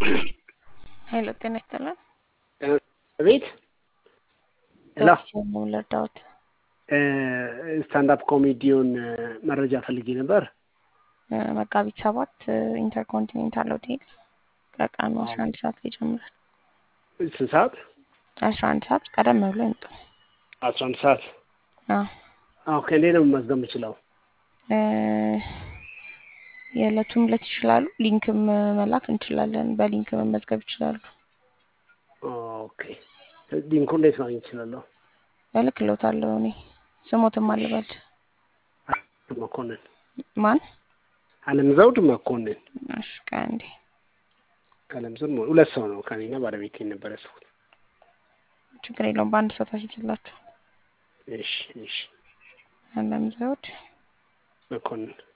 ሄሎ ጤና ይስጥልን። ቤት ሄሎ ነው ለዳውት ስታንዳፕ ኮሜዲውን መረጃ ፈልጌ ነበር። መጋቢት ሰባት ኢንተርኮንቲኔንታል ሆቴል ከቀኑ አስራ አንድ ሰዓት ላይ ይጀምራል። ስንት ሰዓት? አስራ አንድ ሰዓት ቀደም ብሎ ይምጡ። አስራ አንድ ሰዓት አዎ ኦኬ። እንዴት ነው መመዝገብ የምችለው? እ የዕለቱን ዕለት ይችላሉ። ሊንክም መላክ እንችላለን። በሊንክ መመዝገብ ይችላሉ። ኦኬ። ሊንኩ እንዴት ማግኘት እችላለሁ? እልክልዎታለሁ እኔ ስሞትም አልበል መኮንን ማን አለም ዘውድ መኮንን እሺ ከአንዴ አለም ዘውድ መ- ሁለት ሰው ነው ከኔና ባለቤቴ ነበር ያስኩት። ችግር የለውም። በአንድ ሰው ታስይዝላችሁ። እሺ እሺ አለም ዘውድ መኮንን